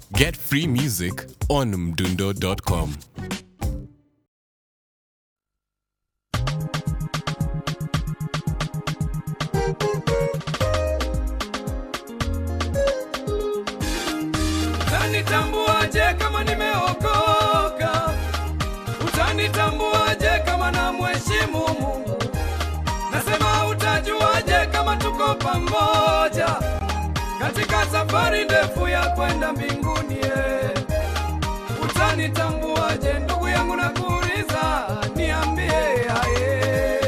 Get free music on mdundo.com. Utanitambuaje kama nimeokoka? Utanitambuaje kama na mheshimu Mungu? Nasema utajuaje kama tuko pamoja katika safari ndefu ya kwenda mbinguni? eh? Utanitambuaje ndugu yangu, nakuuliza, niambie aye.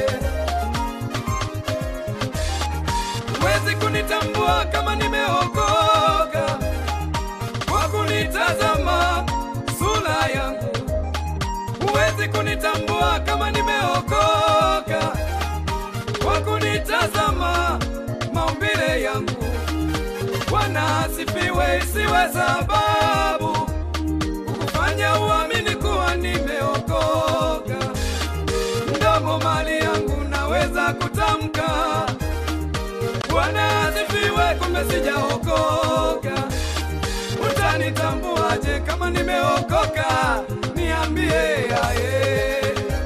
Huwezi kunitambua kama nimeokoka kwa kunitazama sura yangu. Huwezi kunitambua kama nimeokoka kwa kunitazama maumbile yangu. Bwana asifiwe, isiwe sababu kukufanya uamini kuwa nimeokoka. Mdomo mali yangu naweza kutamka Bwana asifiwe, kumbe sijaokoka. Utanitambuaje kama nimeokoka? Niambie aye.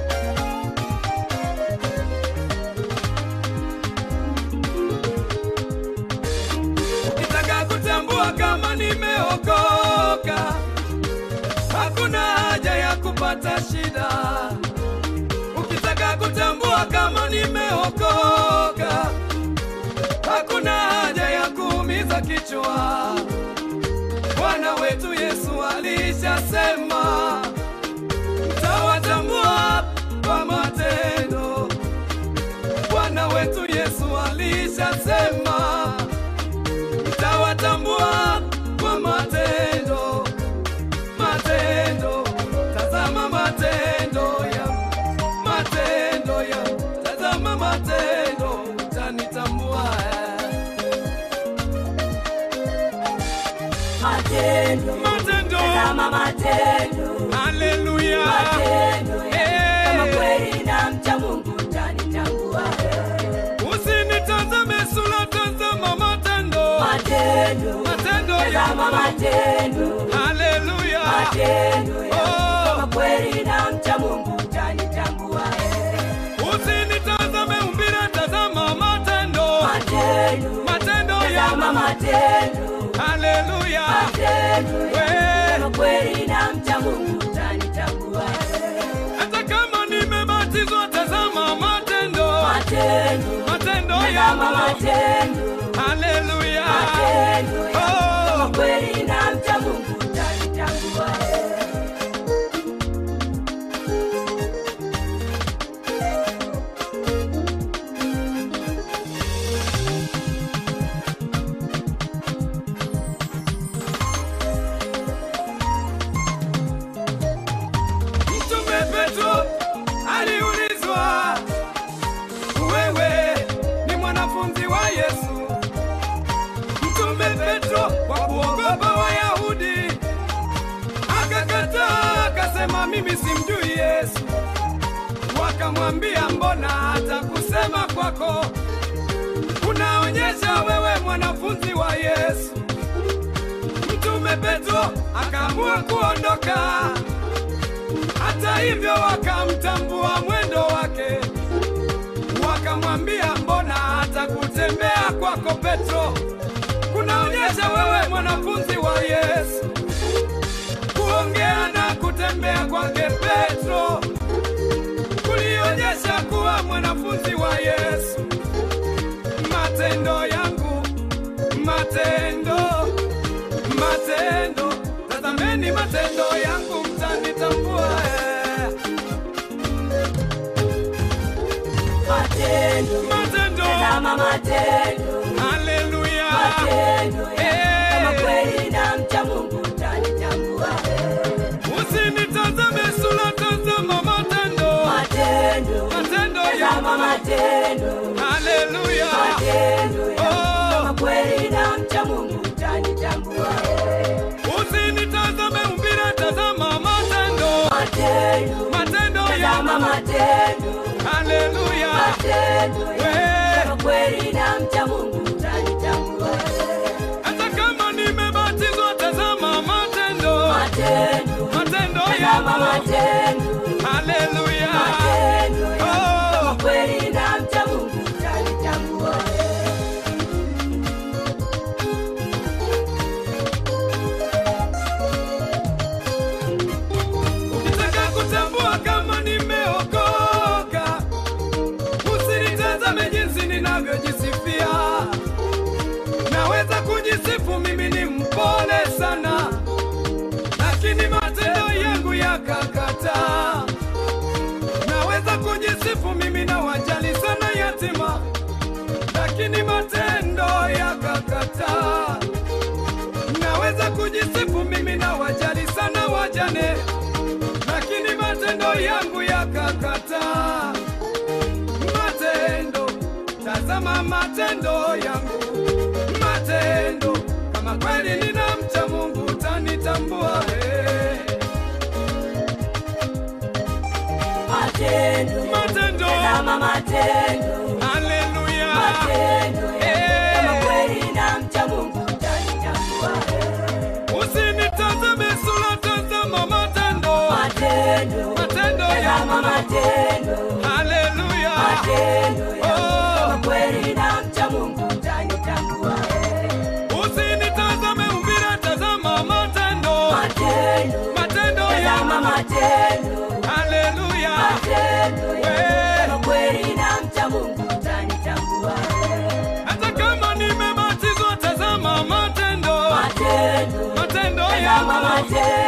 Ukitaka kutambua kama nimeokoka, hakuna haja ya kupata shida. Ukitaka kutambua kama nimeokoka, hakuna haja ya kuumiza kichwa. Bwana wetu Yesu alishasema, mtawatambua kwa matendo. Bwana wetu Yesu alishasema, mtawatambua kwa matendo. Matendo, tazama matendo ya matendo ya tazama matendo, utanitambua Matendo, matendo. tazama matendo, Haleluya, matendo Eh. kama kweli na mcha Mungu utanitambua. usinitazame sura, tazama matendo. Matendo, Matendo ya tazama matendo, Haleluya, matendo Oh. kama kweli na mcha Mungu utanitambua. usinitazame umbile, tazama matendo. Matendo, Matendo tazama ya matendo, Haleluya, matendo We. kama kweli na mcha Mungu utanitambua. hata kama nimebatizwa, tazama matendo. Matendo, Matendo tazama ya matendo Haleluya, matendo Oh. kama kweli na mcha Mungu utanitambua. Mtume Petro aliulizwa, wewe ni mwanafunzi wa Yesu? Mtume Petro kwa kuogopa Wayahudi akakataa, akasema mimi simjui Yesu. Wakamwambia, mbona hata kusema kwako unaonyesha wewe mwanafunzi wa Yesu? Mtume Petro akaamua kuondoka. Hata hivyo wakamtambua mwendo wake, wakamwambia mbona hata kutembea kwako Petro kunaonyesha wewe mwanafunzi wa Yesu. Kuongea na kutembea kwake Petro kulionyesha kuwa mwanafunzi wa Yesu. Matendo yangu, matendo, matendo, tazameni matendo yangu, mtanitambua. eh. Matendo, Matendo, tazama matendo, haleluya, matendo Eh. kama kweli na mcha Mungu utanitambua. usinitazame sura, tazama matendo, Matendo, matendo tazama yangu, matendo, haleluya, matendo Oh. kama kweli na mcha Mungu utanitambua. usinitazame umbile, tazama matendo, Matendo, matendo tazama yangu, matendo, haleluya, matendo We. kama kweli na mcha Mungu utanitambua. hata kama nimebatizwa, tazama matendo lakini matendo yakakataa. Naweza kujisifu mimi na wajali sana wajane, lakini matendo yangu yakakataa. Matendo, tazama matendo yangu, matendo. Kama kweli ninamcha Mungu utanitambua. Hey. Matendo, Matendo, tazama matendo, haleluya. matendo Eh. kama kweli namcha Mungu utanitambua. Usinitazame sura, tazama matendo, Matendo, matendo tazama yangu. matendo, Haleluya. matendo Oh. kama kweli namcha Mungu utanitambua. Usinitazame umbile, tazama matendo, Matendo, matendo tazama yangu. matendo, Haleluya. matendo Eh. kama kweli namcha Mungu utanitambua. Hata kama nimebatizwa, tazama matendo, Matendo, matendo tazama yangu. matendo